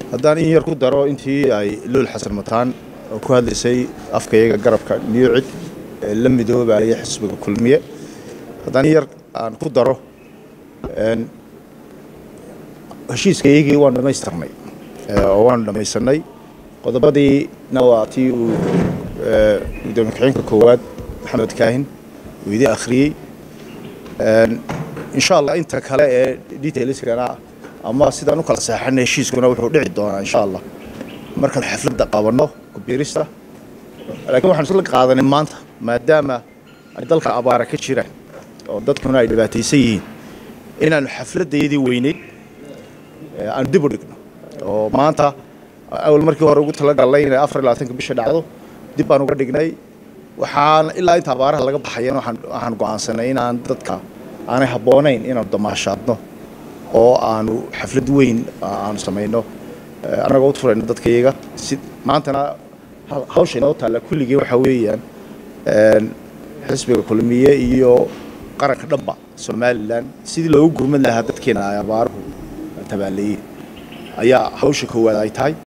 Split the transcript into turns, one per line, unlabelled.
haddaan in yar ku daro intii ay luul xasan mataan oo ku hadlaysay afkayaga garabka niyocid ee la midoobaya xisbiga kulmiye haddaan in yar aan ku daro heshiiskayagii waanu dhammaystirnay oo waanu dhammaysanay qodobadiina waa tii uu gudoomiye ku-xigeenka koowaad maxamed kaahin uu idin akhriyey insha allah inta kale ee detailskana ama sidaan u kala seexanay heshiiskuna wuxuu dhici doonaa insha allah markaan xafladda qabanno kubiirista laakiin waxaan isla qaadanay maanta maadaama ay dalka abaara ka jiraan oo dadkuna ay dhibaataysan yihiin inaanu xafladdaydii weyneyd aanu dib u dhigno oo maanta awal markii hore ugu talagalnay inay afar iyo labaatanka bisha dhacdo dib baan uga dhignay waxaan ilaa inta abaaraha laga baxayan waxaan go'aansanay inaan dadka aanay habboonayn inaanu damaashaadno oo aanu xaflad weyn aanu samayno annagoo u furayno dadka iyaga si maantana hawsha inoo taalla kulligii waxaa weeyaan xisbiga kulmiye iyo qaranka dhanba somalilan sidii loogu gurmad lahaa dadkeena ay abaaruhu tabaaleeyeen ayaa hawsha koowaad ay tahay